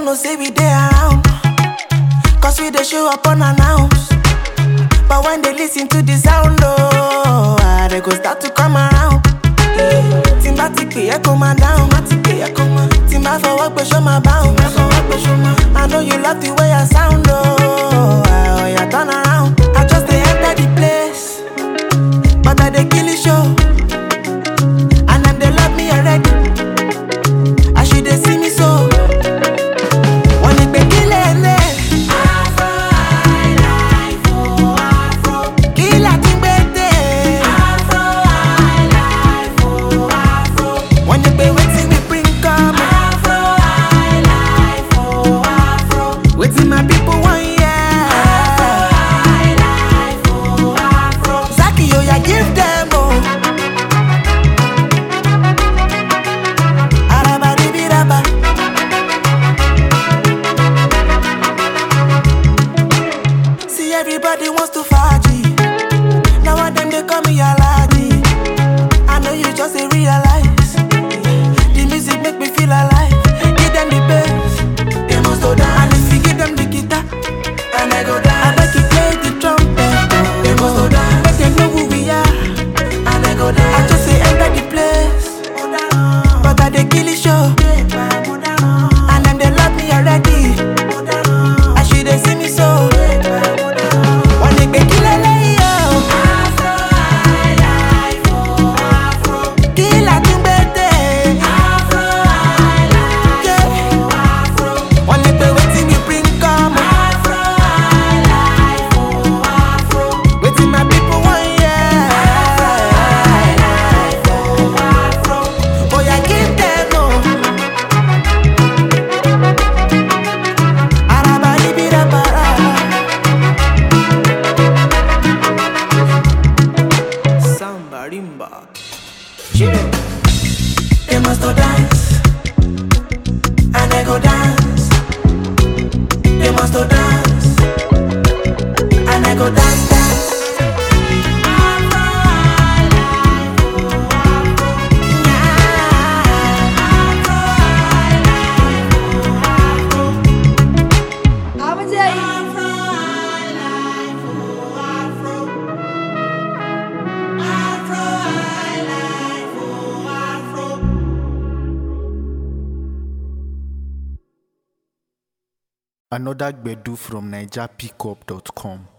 know say we dey around. Cause we dey show up unannounced. But when they listen to the sound, oh, ah, they go start to come around. Tí n bá ti pè é kó máa dáhùn, má ti pè é kó máa. Tí n bá fọwọ́ pé ṣó máa báhùn, má fọwọ́ pé ṣó máa. I know you love the way I sound, oh, ah, oh yeah, turn around. I just dey enter the place, but I dey kill the show. And them they love me already. As you dey see me so. Wọ́n ní pé kí lè lè. Afro highlife, oh, afro. Kí la tún gbé dé? Afro highlife, oh, afro. Wọ́n ní pé wetin we bring come. Afro highlife, oh, afro. Wetin my people wan hear. Afro highlife, oh, afro. Zaki oya give them oh. Arabadibiraba. See everybody wants to faji. Now one them they call me Alaji. I know you just ain't realize. The music make me feel alive. Give them the bass, they must go down. And if you give them the guitar, and I go down. I bet you play the trumpet, they must go down. Make them know who we are, and I go down. I just say enter the place, but I they kill the show. And them they love me already. As you they see me so. One day, kill Afro highlife, oh, Afro. Kill a tumbete. Afro highlife, oh, Afro. One day, waiting we bring come. Afro highlife, oh, Afro. Waiting my people want yeah. Afro highlife, oh, Afro. Oh yeah, give them oh. Arabaribirabara. Samba rimba. They must go dance, and I go dance. They must go dance, and I go dance dance. Afro highlife, oh, Afro. Yeah. Afro highlife, oh, Afro. Afro highlife, oh, Afro. Afro highlife, oh, Afro. Another Gbedu from NigerPickup.com.